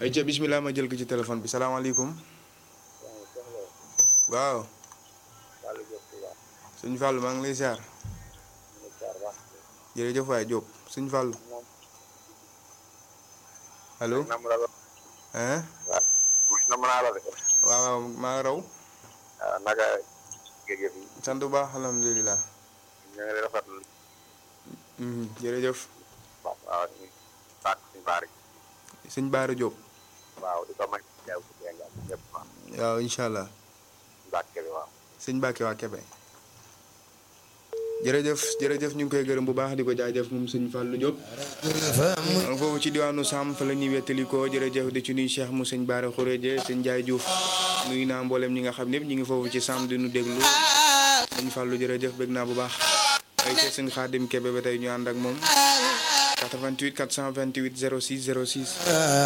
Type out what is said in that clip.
ay ca bismillah ma jël ko ci téléphone bi salaamaaleykum waaw sëñ Fallou maa ngi lay ziar jërëjëf waay Diop sëñ Fallou allo hein nam naa la de waaw waaw maa raw waaw naka géej gi sant bu baax alhamdulilah ñu ngi lay rafetlu Mhm, jërëjëf waaw waaw ñu baax suñu baar yi sëñ Baara Diop waaw di ko may jaww ji dégg nga ñëpp waaw waaw incha allah Mbàkke bi waaw sëñ Mbacke waa Kebe jërëjëf jërëjëf ñu ngi koy gërëm bu baax di ko jaajëf moom sëñ Fallou Diop foofu ci diwaanu Sam fa la ñuy wettali ko jërëjëf di ci nuy Cheikh mu sëñ Baara Khouréje sëñ Ndiaye Diouf nuyu naa mboolem ñi nga xam ñëpp ñu ngi foofu ci Sam di nu déglu sëñ Fallou jërëjëf bëgg naa bu baax ay ca sëñ Xaadim Kebe ba tey ñu ànd ak moom 88 428 06 06